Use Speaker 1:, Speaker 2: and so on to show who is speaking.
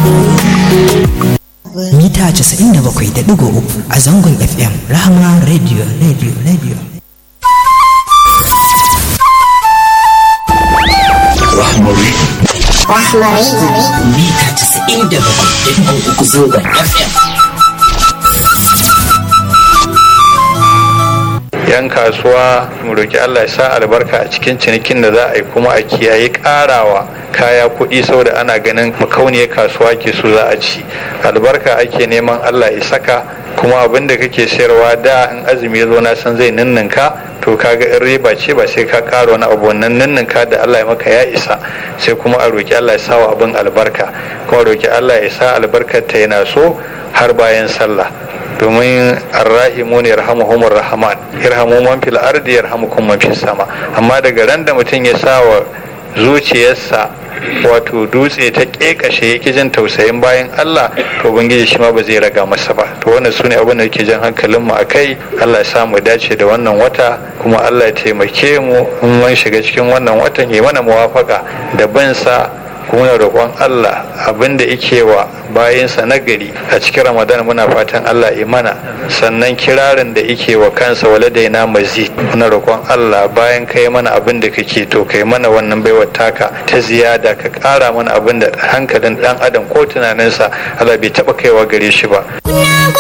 Speaker 1: mita 97.3 a zangon fm rahama radio radio radio
Speaker 2: Rahmari.
Speaker 1: mita 97.3 zangon fm
Speaker 3: yan kasuwa mu roki Allah ya sa albarka a cikin cinikin da za a yi kuma a kiyaye karawa kaya kuɗi saboda ana ganin makauniyar kasuwa ke so za a ci albarka ake neman Allah ya saka kuma abin da kake sayarwa da in azumi ya zo na san zai ninninka to kaga in riba ce ba sai ka ƙara wani abu wannan ninninka da Allah ya maka ya isa sai kuma a roki Allah ya sa wa abin albarka kuma roki Allah ya sa albarkar ta yana so har bayan sallah domin arrahimu ne yarhamuhumur rahman yarhamu man fil ardi yarhamukum man fis sama amma daga ran da mutum ya sa wa zuciyarsa wato dutse ta kekashe yake jin tausayin bayan Allah to ubangiji shi ma ba zai raga masa ba to wannan sune abin da yake jan hankalin mu akai Allah ya sa mu dace da wannan wata kuma Allah ya taimake mu in mun shiga cikin wannan watan ya mana muwafaka da bin sa kuma na roƙon Allah abinda yake wa bayansa na gari a cikin Ramadan muna fatan Allah ya mana sannan kirarin da yake wa kansa waladaina mazid muna roƙon Allah bayan kai mana abin da kake to kai mana wannan baiwar taka ta ziyada ka ƙara mana abin da hankalin ɗan adam ko tunaninsa Allah bai taɓa kaiwa gare shi ba